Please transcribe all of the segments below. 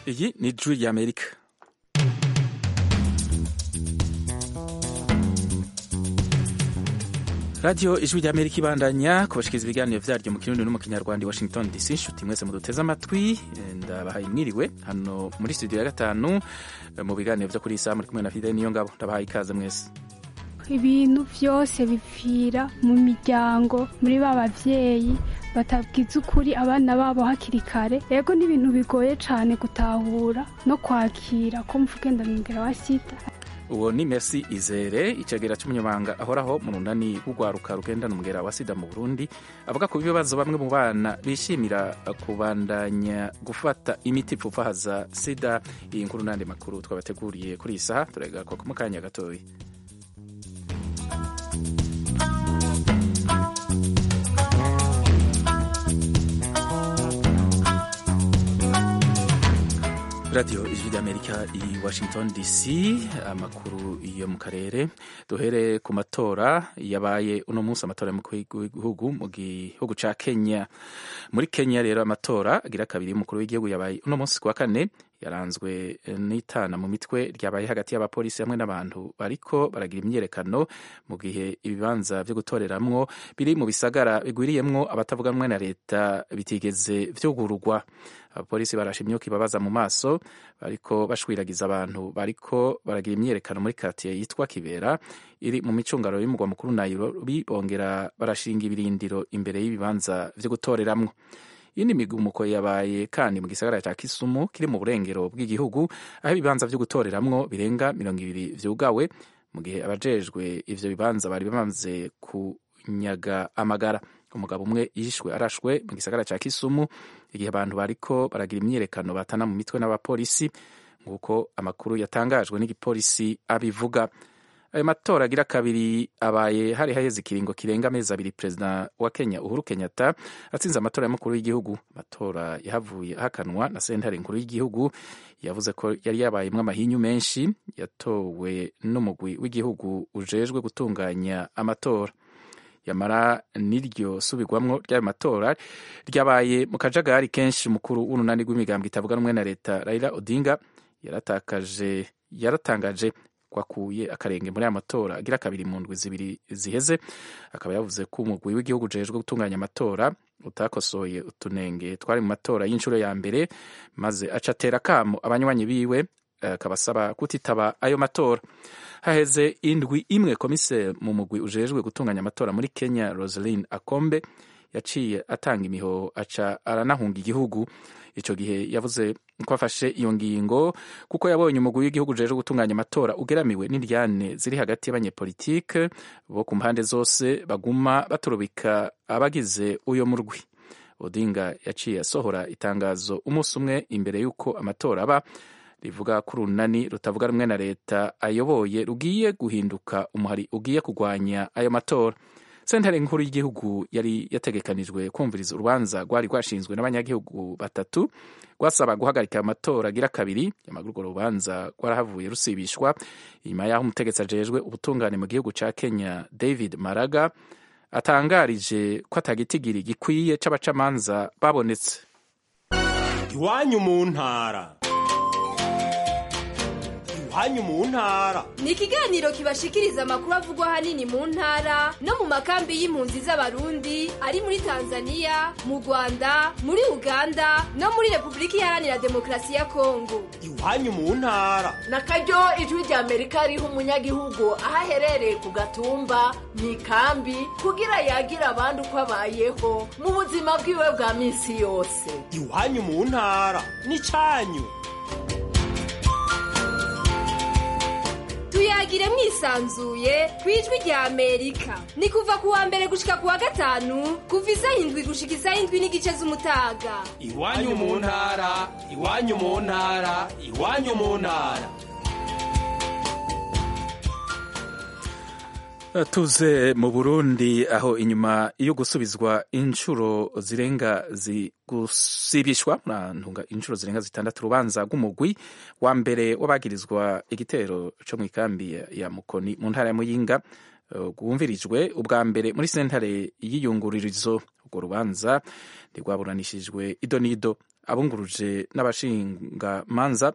Iyi ni Ijwi ry'Amerika radiyo ijwi ry'amerika ibandanya kubashikiriza ibiganiro vyaryo mu kirundi no mu kinyarwanda i washington dc nshuti mwese muduteze amatwi ndabahaye mwiriwe hano muri studio ya gatanu mu biganiro vyo kuri iyi saha muri kumwe na fideli niyo ngabo ndabahaye ikaze mwese ibintu vyose bipfira mu miryango muri ba bavyeyi batabwiza ukuri abana babo hakiri kare yego ni ibintu bigoye cane gutahura no kwakira ko mvugenda mwingera wa sida uwo ni Messi Izere icegera c'umunyamabanga ahoraho mu runani rw'urwaruka rugendana umugera wa sida mu Burundi avuga ku bibazo bamwe mu bana bishimira kubandanya gufata imiti ipfufahaza sida iyi nkuru n'andi makuru twabateguriye kuri iyi saha turagaruka mu kanya gatoya radiyo ijwi ry'amerika i washington dc amakuru yo mu karere duhere ku matora yabaye uno munsi amatora w'igihugu mu gihugu ca kenya muri kenya rero amatora agira kabiri y'umukuru w'igihugu yabaye uno munsi kuwa kane yaranzwe n'itana mu mitwe ryabaye hagati y'abapolisi hamwe n'abantu bariko baragira imyiyerekano mu gihe ibibanza vyo gutoreramwo biri mu bisagara bigwiriyemwo abatavuga rumwe na leta bitigeze vyugururwa abapolisi barashe imyuka ibabaza mu maso bariko bashwiragiza abantu bariko baragira imyiyerekano muri katiye yitwa kibera iri mu micungaro y'umugwa mukuru nairobi bongera barashinga ibirindiro imbere y'ibibanza vyo gutoreramwo iyindi migumuko yabaye kandi mu gisagara ca Kisumu kiri mu burengero bw'igihugu aho ibibanza vyo gutoreramwo birenga mirongo ibiri vyugawe mu gihe abajejwe ivyo bibanza bari bamaze kunyaga amagara umugabo umwe yishwe arashwe mu gisagara ca Kisumu igihe abantu bariko baragira imyiyerekano batana mu mitwe n'abapolisi nk'uko amakuru yatangajwe n'igipolisi abivuga ayo matora agira kabiri abaye hari haheze ikiringo kirenga amezi abiri perezida wa kenya uhuru kenyatta atsinze amatora y'umukuru w'igihugu amatora yahavuye ahakanwa na sentare nkuru y'igihugu yavuze ko yari yabayemwo amahinyu menshi yatowe n'umugwi w'igihugu ujejwe gutunganya amatora yamara n'iryo subirwamwo ry'ayo matora ryabaye mu kajagari kenshi umukuru w'urunani rw'imigambwe itavuga rumwe na leta raila odinga yaratakaje yaratangaje kwakuye akarenge muri aya matora agira kabiri mu ndwi zibiri ziheze akaba yavuze ko umugwi w'igihugu ujejwe gutunganya amatora utakosoye utunenge twari mu matora y'inshuro ya mbere maze aca atera akamo abanywanyi biwe akabasaba kutitaba ayo matora haheze indwi imwe komise mu mugwi ujejwe gutunganya amatora muri kenya rosaline akombe yaciye atanga imihoho aca aranahunga igihugu ico gihe yavuze ko afashe iyo ngingo kuko yabonye umugwi w'igihugu ujejwe gutunganya amatora ugeramiwe n'indyane ziri hagati y'abanyepolitike bo ku mpande zose baguma baturubika abagize uyo murwi odinga yaciye asohora itangazo umunsi umwe imbere y'uko amatora aba rivuga ko urunani rutavuga rumwe na leta ayoboye rugiye guhinduka umuhari ugiye kurwanya ayo matora sentare nkuru y'igihugu yari yategekanijwe kumviriza urubanza rwari rwashinzwe n'abanyagihugu batatu rwasaba guhagarika amatora agira kabiri nyamara urwo rubanza rwarahavuye rusibishwa inyuma y'aho umutegetsi ajejwe ubutungane mu gihugu ca kenya david maraga atangarije ko atagitigiri gikwiye c'abacamanza babonetse iwanyu mu ntara iwanyu mu ntara ni ikiganiro kibashikiriza amakuru avugwa ahanini mu ntara no mu makambi y'impunzi z'abarundi ari muri tanzania mu rwanda muri uganda no muri repubulika iharanira demokarasi ya kongo iwanyu mu ntara na karyo ijwi rya amerika riha umunyagihugu aho aherereye ku gatumba mu ikambi kugira yagira abandi uko abayeho mu buzima bwiwe bwa minsi yose iwanyu mu ntara ni cyanyu tuyagire mwisanzuye ku ijwi rya amerika ni kuva ku wa mbere gushika ku wa gatanu kuva isaha indwi gushika isaha indwi n'igice z'umutaga iwanyu mu ntara iwanyu mu ntara iwanyu mu ntara tuze mu burundi aho inyuma yo gusubizwa inshuro zirenga gusibishwa ntunga inshuro zirenga zitandatu urubanza rw'umugwi wa mbere w'abagirizwa igitero co mu ikambi ya mukoni mu ntara ya muyinga rwumvirijwe ubwa mbere muri sentare y'iyungururizo urwo rubanza ntirwaburanishijwe ido n'ido abunguruje n'abashingamanza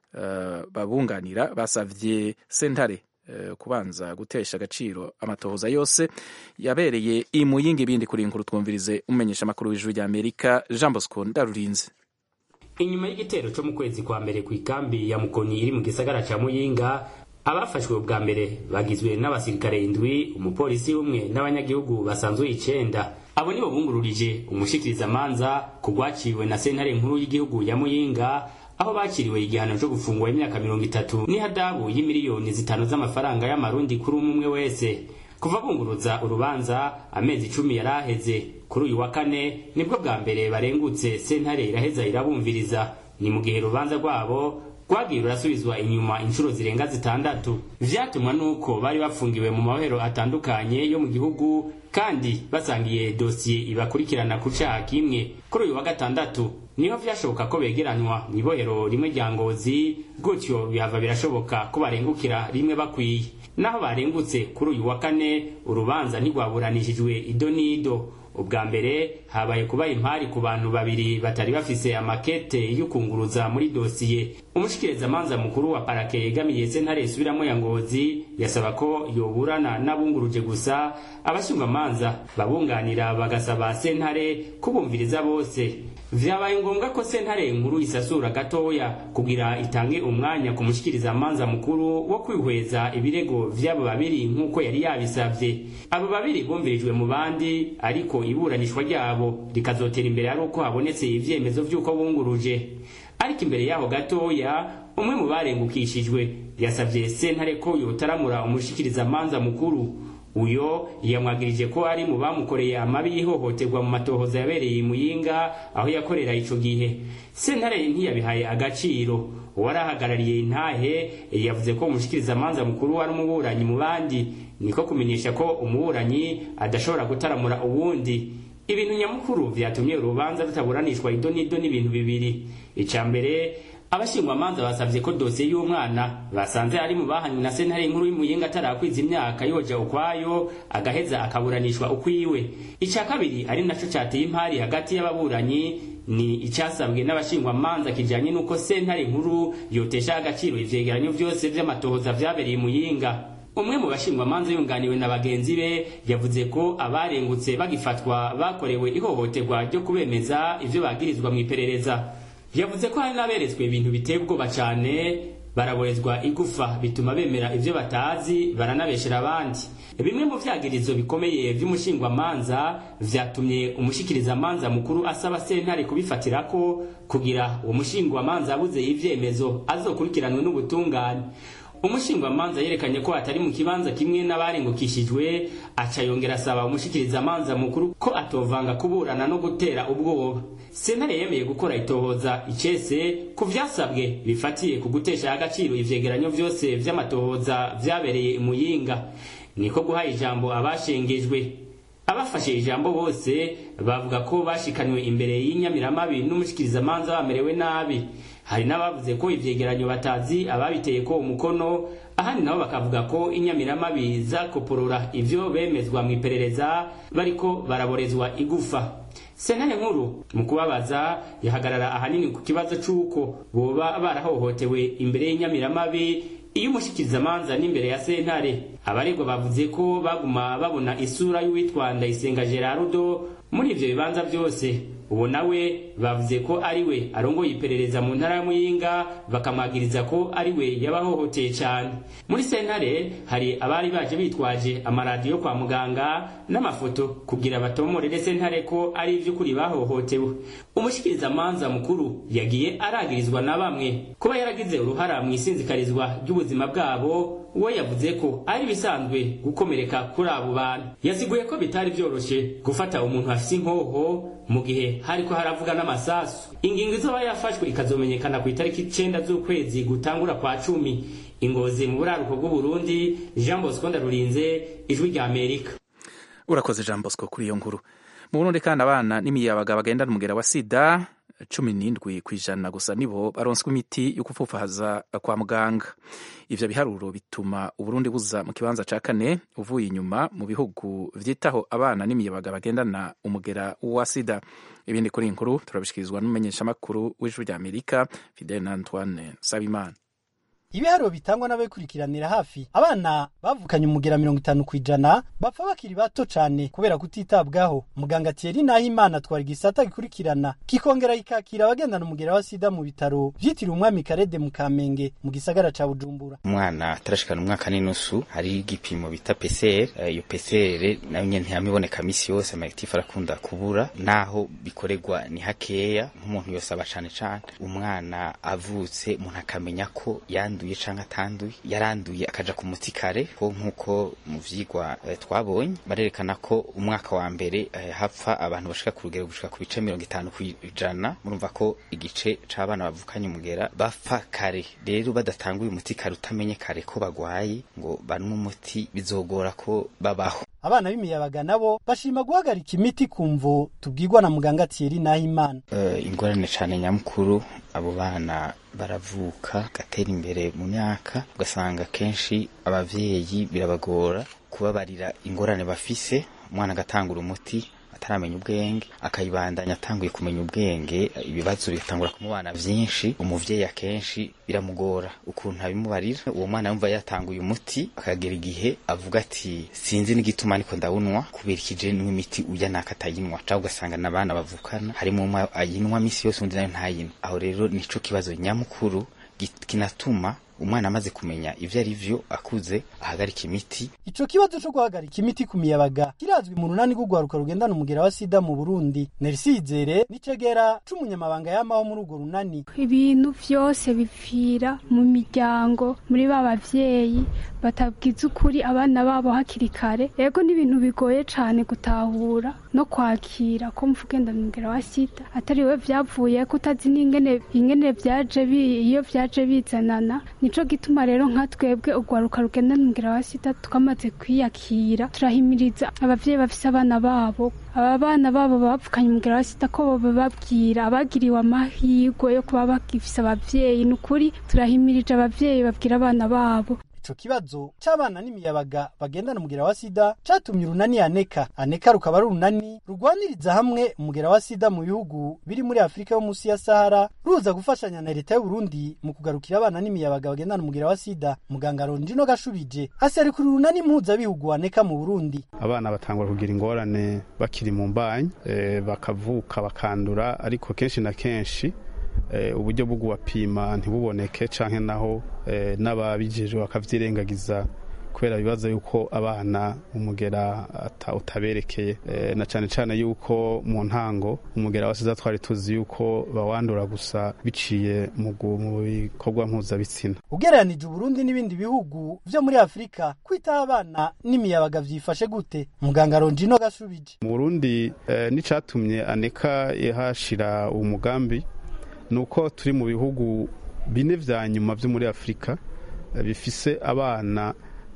uh, babunganira basavye sentare uh, kubanza gutesha agaciro amatohoza yose yabereye imuyinga ibindi kuri inkuru twumvirize umenyesha amakuru w'ijuru rya amerika jean bosco ndarurinze inyuma y'igitero cyo mu kwezi kwa mbere ku ikambi ya mukoni iri mu gisagara ca muyinga abafashwe bwa mbere bagizwe n'abasirikare indwi umupolisi umwe n'abanyagihugu basanzwe icenda abo nibo bungururije umushikirizamanza ku rwaciwe na sentare nkuru y'igihugu ya muyinga aho bakiriwe igihano cyo gufungwa imyaka mirongo itatu n'ihadabu y'imiliyoni zitanu z'amafaranga y'amarundi kuri umwe umwe wese kuva bunguruza urubanza amezi icumi yari aheze kuri uyu wa kane nibwo bwa mbere barengutse sentare iraheza irabumviriza ni mu gihe urubanza rwabo rwagiye rurasubizwa inyuma inshuro zirenga zitandatu vyatumwa nuko bari bafungiwe mu mabohero atandukanye yo mu gihugu kandi basangiye dosiye ibakurikirana ku caha kimwe kuri uyu wa gatandatu niho vyashoboka ko begeranywa mw'ibohero rimwe rya ngozi gutyo bihava birashoboka ko barengukira rimwe bakwiye naho barengutse kuri uyu wa kane urubanza ntirwaburanishijwe ido n'ido ubwa mbere habaye kuba impari ku bantu babiri batari bafise amakete y'ukunguruza muri dosiye umushikirizamanza mukuru wa parake yegamiye sentare isubiramo ya ngozi yasaba ko yoburana n'abunguruje gusa abashinjwamanza babunganira bagasaba sentare kubumviriza bose vyabaye ngombwa ko sentare nkuru isasura gatoya kugira itange umwanya ku mushikirizamanza mukuru wo kwihweza ibirego vy'abo babiri nk'uko yari yabisavye abo babiri bumvirijwe mu bandi ariko iburanishwa ryabo rikazotera imbere ari uko habonetse ivyemezo vy'uko bunguruje ariko imbere yaho gatoya umwe mu barengukishijwe yasavye sentare ko yotaramura umushikirizamanza mukuru uyo yamwagirije ko ari mu bamukoreye amabi y'ihohoterwa mu matohoza yabereye i muyinga aho yakorera ico gihe sentare ntiyabihaye agaciro uwari ahagarariye intahe yavuze ko umushikirizamanza mukuru wari umuburanyi mu bandi niko kumenyesha ko umuburanyi adashobora gutaramura uwundi ibintu nyamukuru vyatumye urubanza rutaburanishwa ido n'ido n'ibintu bibiri ica mbere abashingwamanza basavye ko dosiye y'umwana basanze ari mu bahanywe na sentare nkuru y'umuyinga atarakwiza imyaka yoja ukwayo agaheza akaburanishwa ukwiwe ica kabiri ari naco cateye impari hagati y'ababuranyi ni icasabwe n'abashingwamanza kijanye n'uko sentare nkuru yotesha agaciro ivyegeranyo vyose vy'amatohoza vyabereye muyinga umwe mu bashingwamanza yunganiwe na bagenzi be yavuze ko abarengutse bagifatwa bakorewe ihohoterwa ryo kubemeza ivyo bagirizwa mw'iperereza yavuze ko hari n'aberetswe ibintu biteye ubwoba cane baraborezwa igufa bituma bemera ivyo batazi baranabeshera abandi bimwe mu vyagirizo bikomeye vy'umushingwamanza vyatumye umushikirizamanza mukuru asaba sentare kubifatirako kugira uwo mushingwamanza abuze ivyemezo azokurikiranwe n'ubutungane umushingwamanza yerekanye ko atari mu kibanza kimwe n'abarengukishijwe aca yongera asaba umushikirizamanza mukuru ko atovanga kuburana no gutera ubwoba sentare yemeye gukora itohoza icese ku vyasabwe bifatiye ku gutesha agaciro ivyegeranyo vyose vy'amatohoza vyabereye imuyinga niko guha ijambo abashengejwe abafashe ijambo bose bavuga ko bashikanywe imbere y'inyamiramabi n'umushikirizamanza bamerewe nabi hari n'abavuze ko ivyegeranyo batazi ababiteye ko umukono ahandi nabo bakavuga ko inyamiramabi zakoporora ivyo bemezwa mu iperereza bariko baraborezwa igufa sentare nkuru mu kubabaza yahagarara ahanini ku kibazo c'uko boba barahohotewe imbere y'inyamiramabi iyo umushikirizamanza n'imbere ya sentare abaregwa bavuze ko baguma babona isura y'uwitwa ndayisenga gerardo muri ivyo bibanza vyose ubu nawe bavuze ko ari we arongoye iperereza mu ntara ya muyinga bakamwagiriza ko ari we yabahohoteye cyane muri sentare hari abari baje bitwaje amaradiyo kwa muganga n'amafoto kugira batomorere sentare ko ari ivy'ukuri bahohotewe umushikirizamanza mukuru yagiye aragirizwa na bamwe kuba yaragize uruhara mu isinzikarizwa ry'ubuzima bwabo we yavuze ko ari bisanzwe gukomereka kuri abo bantu yaziguye ko bitari vyoroshe gufata umuntu afise inkoho mu gihe hariko haravuga n'amasasu ingingo izoba yafashwe ikazomenyekana ku itariki icenda z'ukwezi gutangura kwa cumi ingozi mu buraruko bw'uburundi jean bosco ndarurinze ijwi rya amerika urakoze jean bosco kuri iyo nkuru mu burundi kandi abana n'imiyabaga bagendana umugera wa sida cumi n'indwi ku ijana gusa nibo baronswa imiti yo gupfufahaza kwa muganga ivyo biharuro bituma uburundi buza mu kibanza ca kane uvuye inyuma mu bihugu vyitaho abana n'imiyabaga bagendana umugera wa sida ibindi kuri iyi nkuru turabishikirizwa n'umumenyeshamakuru w'ijwi rya amerika fidel antoine sabimana ibiharuro bitangwa n'ababikurikiranira hafi abana bavukanye umugera mirongo itanu ku ijana bapfa bakiri bato cane kubera kutitabwaho muganga Thierry Nahimana atwara igisata gikurikirana kikongera kikakira abagendana umugera wa sida mu bitaro vyitiriwe umwami Karede mu Kamenge mu gisagara ca Bujumbura umwana atarashikana umwaka n'inusu hari igipimo bita PCR iyo PCR nayo nyene ntiyamiboneka misi yose amaactif arakunda kubura naho bikorerwa ni hakeya nk'umuntu yose aba cane cane umwana avutse umuntu akamenya ko yandu yanduye canke atanduye yaranduye akaja ku muti kare ko nkuko mu vyigwa eh, twabonye barerekana ko umwaka wa mbere eh, hapfa abantu bashika ku rugero gushika ku bice mirongo itanu kw'ijana murumva ko igice c'abana bavukanye umugera bapfa kare rero badatanguye umuti kare utamenye kare ko bagwaye ngo banwe umuti bizogora ko babaho abana b'imiyabaga nabo bashima guhagarika imiti kumvo tubwirwa na muganga Thierry Nahimana uh, ingorane cane nyamukuru abo bana baravuka gatera imbere mu myaka ugasanga kenshi abavyeyi birabagora kubabarira ingorane bafise umwana agatangura umuti ataramenya ubwenge akayibandanya atanguye kumenya ubwenge ibibazo bigatangura kumubana vyinshi umuvyeyi akenshi biramugora ukuntu abimubarira uwo mwana yumva yatanguye umuti akagera igihe avuga ati sinzi n'igituma ariko ndawunwa kubera ikije niwe imiti urya naka atayinwa canke ugasanga n'abana bavukana harimo umwe ayinwa misi yose undi nayo ntayinwa aho rero nico kibazo nyamukuru kinatuma umwana amaze kumenya ivyo ari vyo akuze ahagarika imiti ico kibazo co guhagarika imiti ku miyabaga kirazwi mu runani rw'urwaruka rugendana umugera wa sida mu burundi nerisizere n'icegera c'umunyamabanga yamaho muri urwo runani ibintu vyose bipfira mu miryango muri ba bavyeyi batabwiza ukuri abana babo hakiri kare ego n'ibintu bigoye cane gutahura no kwakira ko mvugenda umugera wa sida atari we vyavuye ko utazi n'ingene ingene vyaje iyo vyaje bizanana nico gituma rero nka twebwe urwaruka rugenda n'umugera wa sida twamaze kwiyakira turahimiriza abavyeyi bafise abana babo aba bana babo bapfukanye umugera wa sida ko bababwira abagiriwe amahirwe yo kuba bagifise abavyeyi ni ukuri turahimirije abavyeyi babwira abana babo ico kibazo c'abana n'imiyabaga bagendana umugera wa sida catumye urunani aneka aneka rukaba ari urunani rugwaniriza hamwe umugera wa sida mu bihugu biri muri afurika yo munsi ya sahara ruza gufashanya na leta y'uburundi mu kugarukira abana n'imiyabaga bagendana umugera wa sida muganga rondino gashubije aserukira urunani mpuzabihugu aneka mu burundi abana batangura kugira ingorane bakiri mu mbanyi e, bakavuka bakandura ariko kenshi na kenshi uburyo bwo kubapima ntibuboneke canke naho n'ababijejwe bakavyirengagiza kubera bibaza yuko abana umugera utaberekeye na cane cane yuko mu ntango umugera wa sida twari tuzi yuko bawandura gusa biciye mu bikorwa mpuzabitsina ugereranije uburundi n'ibindi bihugu vyo muri afurika kwitaho abana n'imiyabaga vyifashe gute muganga rondino gashubije mu burundi n'icatumye aneka ihashira uwo mugambi nuko turi mu bihugu bine vya nyuma vyo muri afurika bifise abana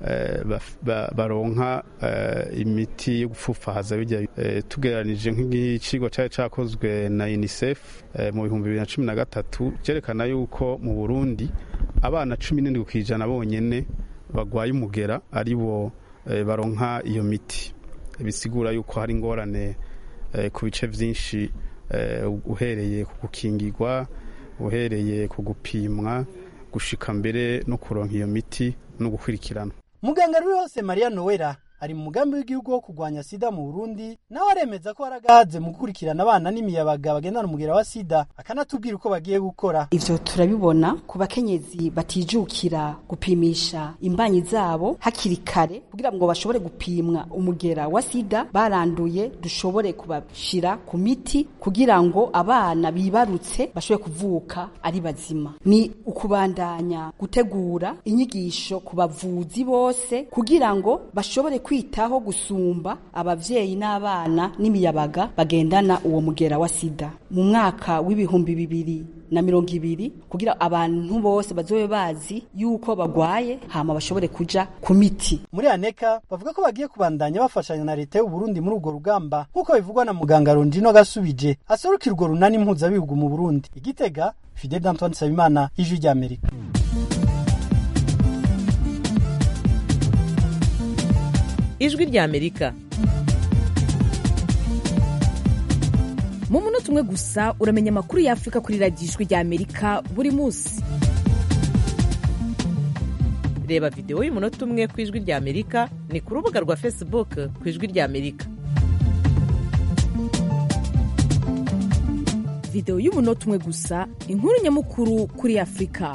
baronka imiti yo gupfufahaza bijya tugereranije nk'igiciro cyari cyakozwe na unicef mu bihumbi bibiri na cumi na gatatu cyerekana yuko mu burundi abana cumi n'indwi ku ijana bonyene bagwaye umugera ari bo baronka iyo miti bisigura yuko hari ingorane ku bice vyinshi uhereye ku gukingirwa uhereye ku gupimwa gushika mbere no kuronka iyo miti no gukurikirana muganga ruri hose mariya nowera ari mu mugambi w'igihugu wo kurwanya sida mu burundi nawe aremeza ko haragahaze mu gukurikirana abana n'imiyabaga bagendana umugera wa sida akanatubwira uko bagiye gukora ivyo turabibona ku bakenyezi batijukira gupimisha imbanyi zabo hakiri kare kugira ngo bashobore gupimwa umugera wa sida baranduye dushobore kubashira ku miti kugira ngo abana bibarutse bashobore kuvuka ari bazima ni ukubandanya gutegura inyigisho ku bavuzi bose kugira ngo bashobore kwitaho gusumba abavyeyi n'abana n'imiyabaga bagendana uwo mugera wa sida mu mwaka w'ibihumbi bibiri na mirongo ibiri kugira abantu bose bazobe bazi yuko bagwaye hama bashobore kuja ku miti muri aneka bavuga ko bagiye kubandanya bafashanya na leta y'u Burundi muri urwo rugamba nk'uko bivugwa na muganga Rondino Gasubije aserukira urwo runani mpuzabihugu mu Burundi igitega Fidel Antoine Sabimana ijwi rya Amerika ijwi rya amerika mu munota umwe gusa uramenya amakuru y'afurika kuri radiyo ijwi rya amerika buri munsi reba videwo y'umunota umwe ku ijwi rya amerika ni ku rubuga rwa facebook ku ijwi rya amerika videwo y'umunota umwe gusa inkuru nyamukuru kuri afurika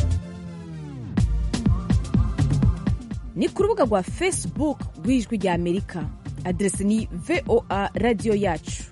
ni ku rubuga rwa facebook rw'ijwi rya amerika aderesi ni voa radiyo yacu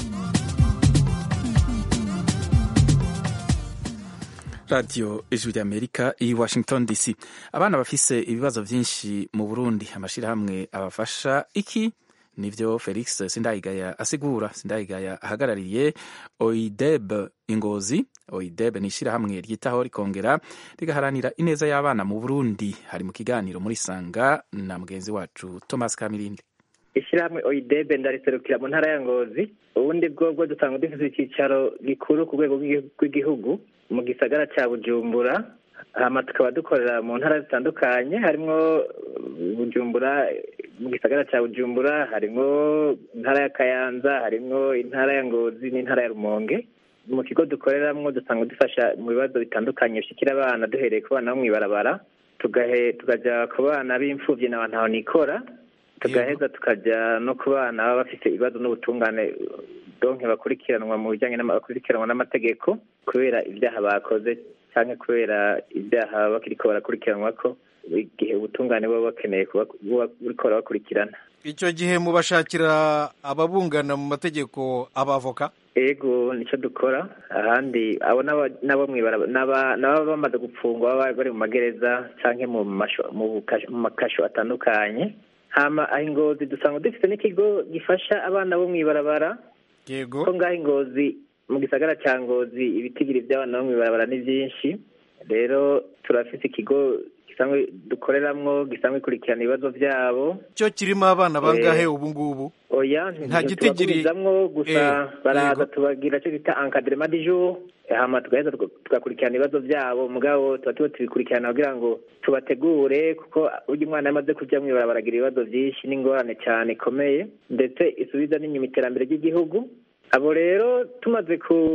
radiyo ijwi rya amerika i washington dc abana bafise ibibazo byinshi mu burundi amashyirahamwe abafasha iki nivyo felix sindayigaya asigura sindayigaya ahagarariye oideb ingozi oideb ni ishyirahamwe ryitaho rikongera rigaharanira ineza y'abana mu burundi hari mu kiganiro muri sanga na mugenzi wacu thomas kamirindi ishyirahamwe oidebe ndariserukira mu ntara ya ngozi ubundi bwobwo dusanga dufite icyicaro gikuru ku rwego rw'igihugu mu gisagara cya bujumbura hama tukaba dukorera mu ntara zitandukanye harimo bujumbura mu gisagara cya bujumbura harimo intara ya kayanza harimo intara ya ngozi n'intara ya rumonge mu kigo dukoreramo dusanga dufasha mu bibazo bitandukanye bishikira abana duhereye ku bana bo mu ibarabara tukajya ku bana b'imfubyi na ntaho nikora tugaheza tukajya no ku bana baba bafite ibibazo n'ubutungane donke bakurikiranwa mu bijyanye bakurikiranwa n'amategeko kubera ibyaha bakoze cyangwa kubera ibyaha bakiriko barakurikiranwa ko igihe ubutungane buba bakeneye buriko barabakurikirana icyo gihe mubashakira ababungana mu mategeko abavoka ego nicyo dukora ahandi abo nabo n'ababa bamaze gupfungwa baba bari mu magereza cyangwa mu makasho atandukanye hama aho ingozi dusanga dufite n'ikigo gifasha abana bo mu ibarabara yego ko ngaho ingozi mu gisagara cya ngozi ibitigiri by'abana bo mu ibarabara ni byinshi rero turafite ikigo gisanzwe dukoreramwo gisanzwe ikurikirana ibibazo byabo cyo kirimo abana bangahe ubu ngubu oya nta gitigiri gusa baraza tubagira cyo bita encadrement du jour hama tugaheza tugakurikirana ibibazo byabo mugabo tuba tuba tubikurikirana kugira ngo tubategure kuko urya umwana yamaze kujya mu ibarabara agira ibibazo byinshi n'ingorane cyane ikomeye ndetse isubiza n'inyuma iterambere ry'igihugu abo rero tumaze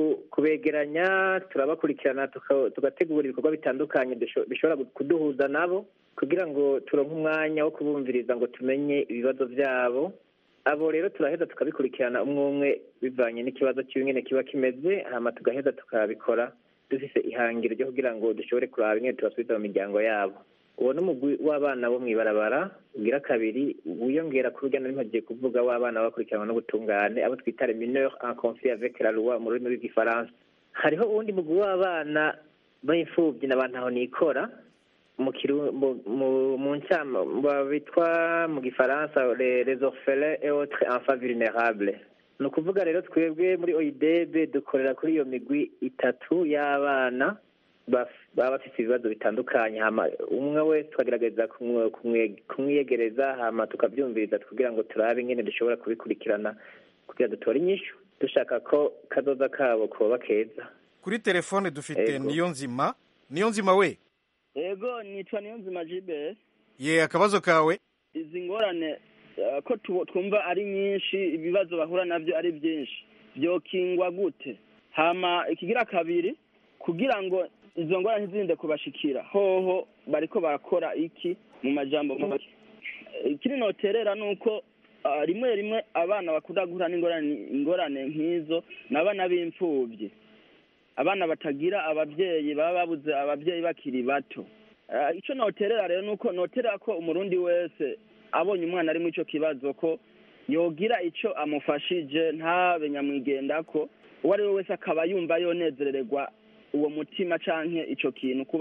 kubegeranya turabakurikirana tugategura ibikorwa bitandukanye bishobora kuduhuza nabo kugira ngo turonke umwanya wo kubumviriza ngo tumenye ibibazo byabo abo rero turaheza tukabikurikirana umwe umwe bivanye n'ikibazo cy'ingene kiba kimeze hama tugaheza tukabikora dufise ihangiro ryo kugira ngo dushobore kuraba ingene tubasubiza mu miryango yabo uwo ni umugwi w'abana bo mu ibarabara ugira kabiri wiyongera ku rujya nari mpagiye kuvuga w'abana bakurikiranwa n'ubutungane abo twita mineur en conflit avec la loi mu rurimi rw'igifaransa hariho uwundi mugwi w'abana b'imfubyi na bantaho nikora mu mu ncama bitwa mu gifaransa les orphelins et autres enfants vulnérables ni ukuvuga rero twebwe muri oidebe dukorera kuri iyo migwi itatu y'abana baba bafite ibibazo bitandukanye hama umwe wese tukagerageza kumwiyegereza hama tukabyumviriza kugira ngo turabe ingene dushobora kubikurikirana kugira dutore inyishu dushaka ko kazoza kabo koba keza kuri telefone dufite niyo nzima niyo nzima we ego nitwa niyo nzima jibe ye akabazo kawe izi ngorane ko twumva ari nyinshi ibibazo bahura nabyo ari byinshi byokingwa gute hama ikigira kabiri kugira ngo izo ngorane ntizirinde kubashikira hoho bariko barakora iki mu majambo make ikiri noterera ni uko rimwe rimwe abana bakunda guhura n'ingorane nk'izo ni abana b'imfubyi abana batagira ababyeyi baba babuze ababyeyi bakiri bato icyo noterera rero ni uko noterera ko umurundi wese abonye umwana ari muri icyo kibazo ko yogira icyo amufashije ntabe nyamwigenda ko uwo ari we wese akaba yumva yonezererwa uwo mutima canke ico kintu kuba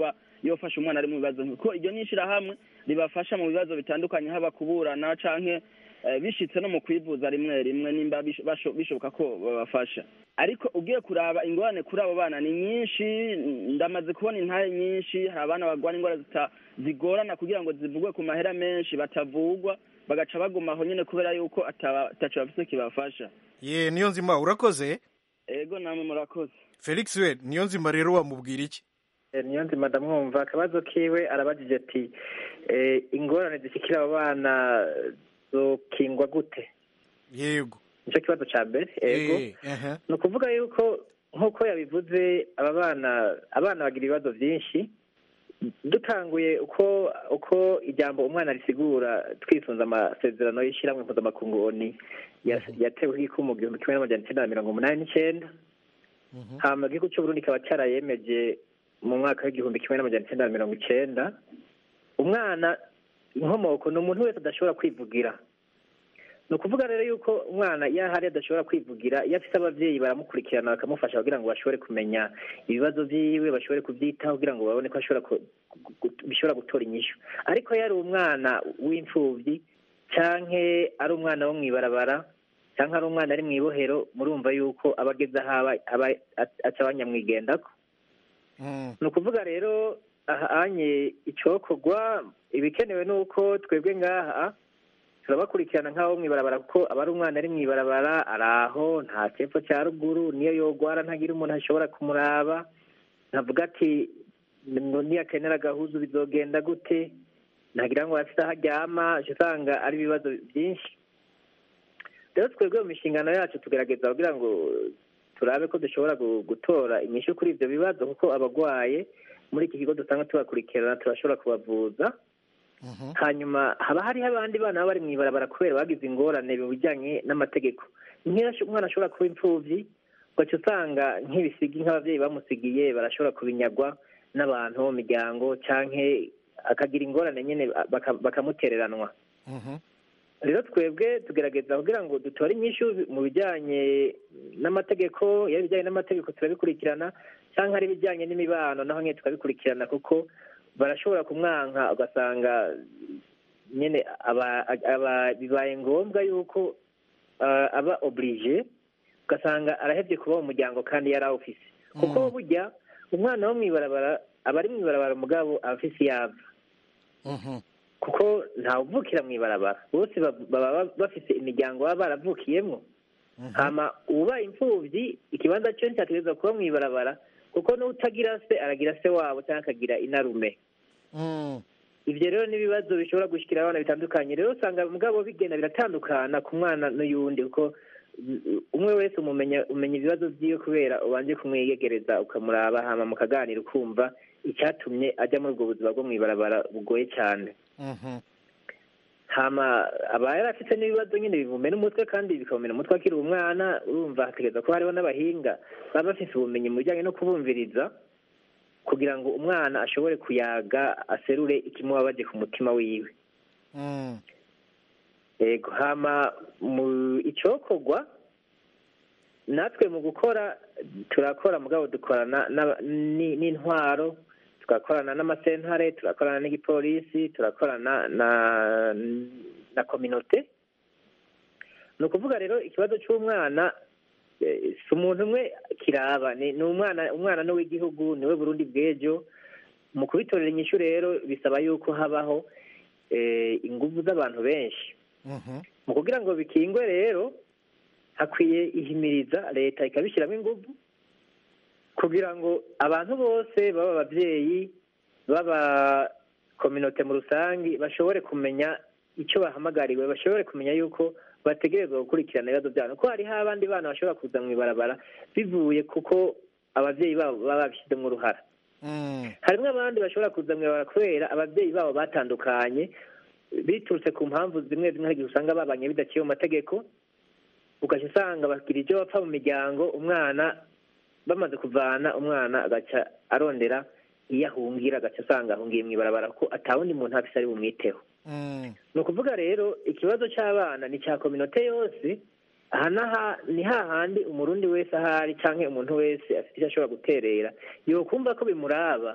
yofasha umwana ari mu bibazo kuko iryo ni ishirahamwe ribafasha mu bibazo bitandukanye haba kuburana canke eh, bishitse no mu kwivuza rimwe rimwe nimba bish- basho- bishoboka ko babafasha ariko ugiye kuraba ingorane kuri abo bana ni nyinshi ndamaze kubona intare nyinshi hari abana barwara indwara zita- zigorana kugira ngo zivugwe ku mahera menshi batavugwa bagaca baguma aho nyene kubera yuko ataba- ataco bafise kibafasha ye niyo nzima urakoze ego namwe murakoze felix we niyo nzima rero wamubwira iki Eh, niyo nzima ndamwumva akabazo kiwe arabajije ati eh, ingorane zishikira abo bana zokingwa gute yego nicyo kibazo ca mbere ego Eh, aha. ni ukuvuga yuko nk'uko yabivuze aba bana abana bagira ibibazo byinshi dutanguye uko uko ijambo umwana risigura twisunze amasezerano y'ishyirahamwe mpuzamakungu oni ya- yatewe ko mu gihumbi kimwe n'amajana icyenda na mirongo umunani n'icyenda hama igihugu cy'uburundi kikaba cyarayemeje mu mwaka w'igihumbi kimwe n'amajana icyenda na mirongo icyenda umwana inkomoko ni umuntu wese adashobora kwivugira ni ukuvuga rero yuko umwana iyo ahari adashobora kwivugira iyo afite ababyeyi baramukurikirana bakamufasha kugira ngo bashobore kumenya ibibazo byiwe bashobore kubyitaho kugira ngo babone ko ashobora ku- gu- bishobora gutora inyishu ariko iyo ari umwana w'imfubyi canke ari umwana wo mw'ibarabara canke ari umwana ari mw'ibohero murumva yuko aba ageze aho aba aba aca abanyamwigendako ni ukuvuga rero ahanye icokorwa ibikenewe ni uko twebwe ngaha turabakurikirana nk'abo mw'ibarabara kuko aba ari umwana ari mw'ibarabara ari aho nta cepfo cya ruguru niyo yogwara ntagira umuntu ashobora kumuraba ntavuga ati ngo niyakenera agahuzu bizogenda gute ntagira ngo afite aho aryama uca usanga ari ibibazo byinshi rero twebwe mu mishingano yacu tugerageza kugira ngo turabe ko dushobora gu- gutora inyishu kuri ibyo bibazo kuko abagwaye muri iki kigo dusanga tubakurikirana turashobora kubavuza hanyuma haba hariho abandi bana baba bari mu ibarabara kubera bagize ingorane mu bijyanye n'amategeko nk'iyo ash- umwana ashobora kuba imfubyi ugaca usanga nk'ibisigi nk'ababyeyi bamusigiye barashobora kubinyagwa n'abantu bo mu miryango canke akagira ingorane nyine baka- bakamutereranwa rero twebwe tugerageza kugira ngo dutore inyishu mu bijyanye n'amategeko iyo ibijyanye n'amategeko turabikurikirana cyangwa ari ibijyanye n'imibano naho nyine tukabikurikirana kuko barashobora kumwanka ugasanga nyine aba aba bibaye ngombwa yuko ah, aba oblige ugasanga arahebye kuba mu muryango kandi yari awufise kuko burya umwana wo mw'ibarabara aba ari mw'ibarabara umugabo aba afise iyava kuko ntawuvukira mu ibarabara bose bab- baba bafise imiryango baba baravukiyemo hama ubaye imfubyi ikibanza cyo nticategerezwa kuba mu ibarabara kuko n'utagira se aragira se wabo cyangwa akagira inarume ibyo rero n'ibibazo bishobora gushyikira abana bitandukanye rero usanga mugabo bigenda biratandukana ku mwana n'uyundi kuko mm, umwe wese umumenya umenya ibibazo byiwe kubera ubanje kumwiyegereza ukamuraba hama mukaganira ukumva icyatumye ajya muri ubwo buzima bwo mu ibarabara bugoye cyane hama aba yari afite n'ibibazo nyine bimumena umutwe kandi bikamumena umutwe akiri umwana urumva hategereza ko hariho n'abahinga baba bafite ubumenyi mu bijyanye no kubumviriza kugira ngo umwana ashobore kuyaga aserure ikimubabaje ku mutima wiwe yego hama mu icokorwa natwe mu gukora turakora mugabo dukorana n'aba- ni- n'intwaro tugakorana n'amasentare turakorana n'igipolisi turakorana na na kominote ni ukuvuga rero ikibazo cy'umwana eh, si umuntu umwe kiraba ni ni umwana umwana ni uw'igihugu niwe burundi bw'ejo mu kubitorera inyishu rero bisaba yuko habaho eh, ingufu z'abantu benshi mu kugira ngo bikingwe rero hakwiye ihimiriza leta ikabishyiramo ingufu kugira ngo abantu bose baba ababyeyi baba kominote mu rusange bashobore kumenya icyo bahamagariwe bashobore kumenya yuko bategerezwa gukurikirana ibibazo byabo ko hariho abandi bana bashobora kuza mu ibarabara bivuye kuko ababyeyi babo baba babishyizemo uruhara harimo abandi bashobora kuza mu ibarabara kubera ababyeyi babo batandukanye biturutse ku mpamvu zimwe zimwe hari igihe usanga babanye bidaciye mu mategeko ugahita usanga bagira ibyo bapfa mu miryango umwana bamaze kuvana umwana agaca arondera iyo ahungira agaca asanga ahungiye mu ibarabara ko atawundi muntu afise ari bumwiteho ni ukuvuga rero ikibazo cy'abana ni cya kominote yose aha n'aha ni hahandi umurundi wese ahari cyangwa umuntu wese afite icyo ashobora guterera yokumva ko bimuraba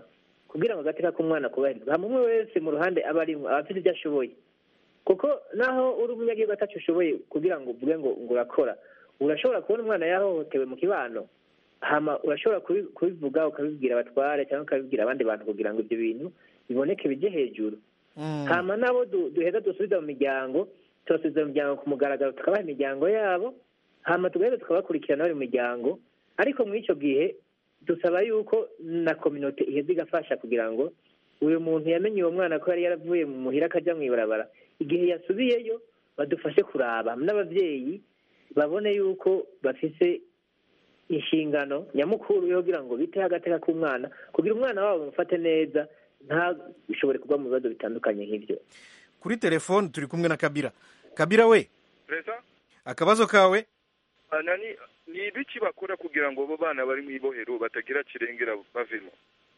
kugira ngo agateka k'umwana kubahirizwa hama umwe wese mu ruhande aba arimo aba afite ibyo ashoboye kuko naho uri umunyagihugu atacu ushoboye kugira ngo uvuge ngo ngo urakora urashobora kubona umwana yahohotewe mu kibano hama urashobora kubi- kubivuga ukabibwira abatware cyangwa ukabibwira abandi bantu kugira ngo ibyo bintu biboneke bijye hejuru hama nabo du- duheza dusubiza mu miryango tubasubiza mu miryango ku mugaragaro tukabaha imiryango yabo hama tugaheza tukabakurikirana bari mu miryango ariko muri icyo gihe dusaba yuko na kominote iheza igafasha kugira ngo uyu muntu yamenye uwo mwana ko yari yaravuye mu muhira akajya mu ibarabara igihe yasubiyeyo badufashe kuraba n'ababyeyi babone yuko bafise inshingano nyamukuru yo kugira ngo biteho agateka k'umwana kugira umwana wabo bamufate neza ntashobore kugwa mu bibazo bitandukanye nk'ibyo kuri telefone turi kumwe na kabira kabira we perezida akabazo kawe nani ni ibiki bakora kugira ngo abo bana bari mu ibohero batagira kirengera bavemo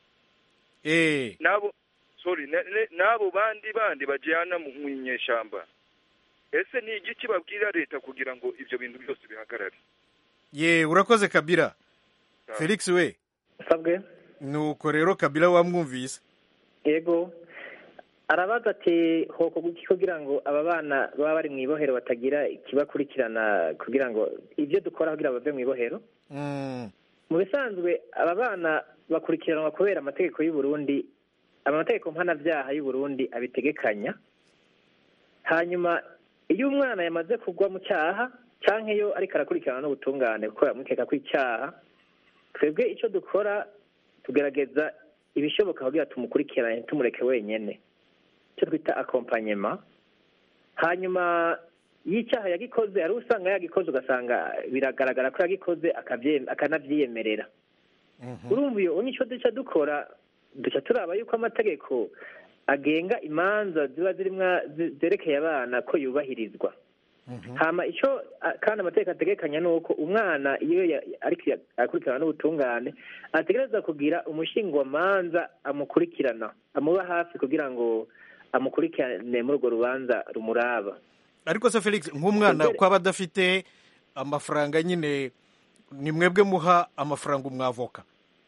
eh nabo sorry ne- ne- n'abo bandi bandi bajyana mu mu inyeshyamba ese ni igiki babwira leta kugira ngo ibyo bintu byose bihagarare ye urakoze kabira felix we sabwe nuko rero kabira wamwumvise yego arabaza ati hoko guki kugira ngo aba bana baba bari mu ibohero batagira ikibakurikirana kugira ngo ibyo dukora kugira ngo bave mu ibohero Mm. mu bisanzwe aba bana bakurikiranwa kubera amategeko y'u Burundi amategeko mpanabyaha y'u Burundi abitegekanya hanyuma iyo umwana yamaze kugwa mu cyaha cyangwa iyo ariko arakurikirana n'ubutungane kuko yamukeka ko icyaha twebwe icyo dukora tugerageza ibishoboka kugira tumukurikirane tumureke wenyine icyo twita akompanyema hanyuma y'icyaha yagikoze hari usanga yagikoze ugasanga biragaragara ko yagikoze akabye- akanabyiyemerera urumva iyo ubu nicyo duca dukora duca turaba yuko amategeko agenga imanza ziba zirimo zerekeye abana ko yubahirizwa hama icyo a- kandi amategeko ategekanya ni uko umwana iyo ya- ariko ya- akurikirana n'ubutungane ategereza kugira umushingwamanza amukurikirana amuba hafi kugira ngo amukurikirane muri urwo rubanza rumuraba ariko se felix nk'umwana ko aba adafite amafaranga nyine ni mwebwe muha amafaranga umwavoka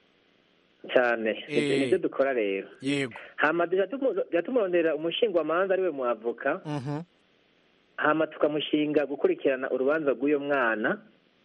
cyane ibyo Eh. nibyo dukora rero yego hama duca tumu- duca tumurondera umushingwamanza ariwe muavoka Mhm. hama tukamushinga gukurikirana urubanza rw'uyo mwana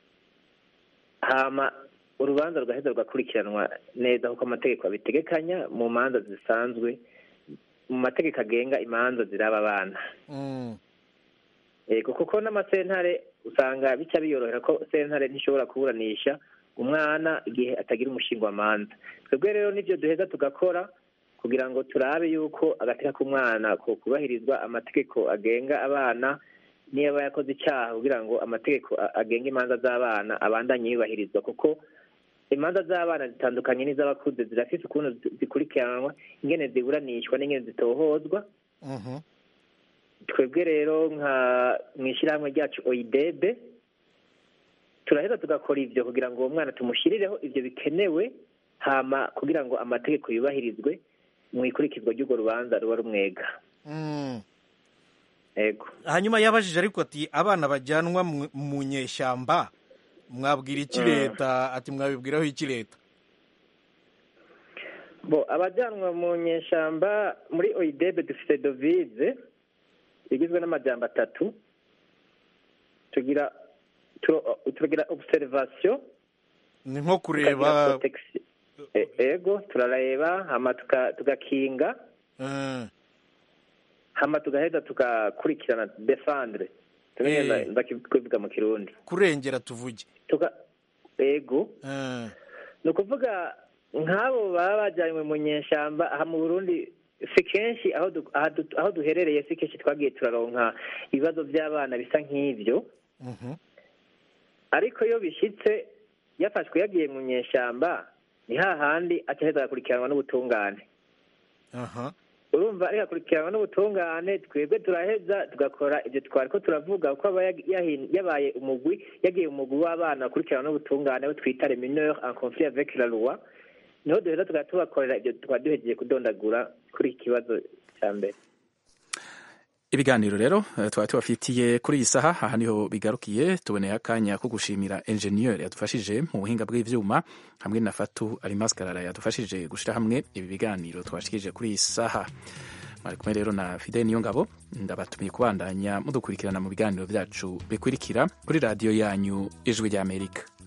hama urubanza rugaheza rugakurikiranwa neza kuko amategeko abitegekanya mu manza zisanzwe mu mategeko agenga imanza ziraba abana Mm. yego kuko n'amasentare usanga bica biyorohera ko sentare ntishobora kuburanisha umwana igihe atagira umushingwamanza twebwe rero nibyo duheza tugakora kugira ngo turabe yuko agateka k'umwana ko kubahirizwa amategeko agenga abana niba yakoze icyaha kugira ngo amategeko a- agenga imanza z'abana abandanye yubahirizwa kuko imanza z'abana zitandukanye n'iz'abakuze zirafite ukuntu zi- zikurikiranwa ingene ziburanishwa n'ingene zitohozwa Mhm. twebwe rero nka mu ishyirahamwe ryacu oyidebe turaheza tugakora ibyo kugira ngo uwo mwana tumushyirireho ibyo bikenewe hama kugira ngo amategeko yubahirizwe mu ikurikizwa ry'urwo rubanza ruba rumwega Mm. yego hanyuma yabajije ariko ati abana bajyanwa mu- mu nyeshyamba mwabwira iki Mm. leta ati mwabibwiraho iki leta bo abajyanwa mu nyeshyamba muri oyidebe dufite dovize igizwe n'amajyamba atatu tugira tu- tugira observation ni nko tukagira kureba protection. E- ego turareba hama tuka- tugakinga Mm. hama tugaheza tugakurikirana defendre tumenya Eh. ndakivuga mu kirundi kurengera tuvuge tuga ego Mm. ni ukuvuga nk'abo baba bajyanywe mu nyeshyamba aha mu burundi si kenshi aho du- aha du- aho duherereye si kenshi twagiye turaronka ibibazo by'abana bisa nk'ibyo Mhm. ariko iyo bishyitse yafashwe yagiye mu nyeshyamba ni hahandi acaheza agakurikiranwa n'ubutungane aha urumva ariko akurikiranwa n'ubutungane twebwe turaheza tugakora ibyo twari ko turavuga ko aba yag- yahin- yabaye umugwi yagiye umugwi w'abana bakurikirana n'ubutungane abo twita les mineurs en conflit avec la loi niho duheza tugahita tubakorera ibyo twari duhejeje kudondagura kuri iki kibazo cya mbere ibiganiro rero twari tubafitiye kuri iyi saha aha niho bigarukiye tuboneye akanya ko gushimira enjeniyeri yadufashije mu buhinga bw'ivyuma hamwe na fatu arimaskarara yadufashije gushira hamwe ibi biganiro twashikije kuri iyi saha mwari kumwe rero na fidel niyo ngabo ndabatumiye kubandanya mudukurikirana mu biganiro byacu bikurikira kuri radiyo yanyu ijwi ry'amerika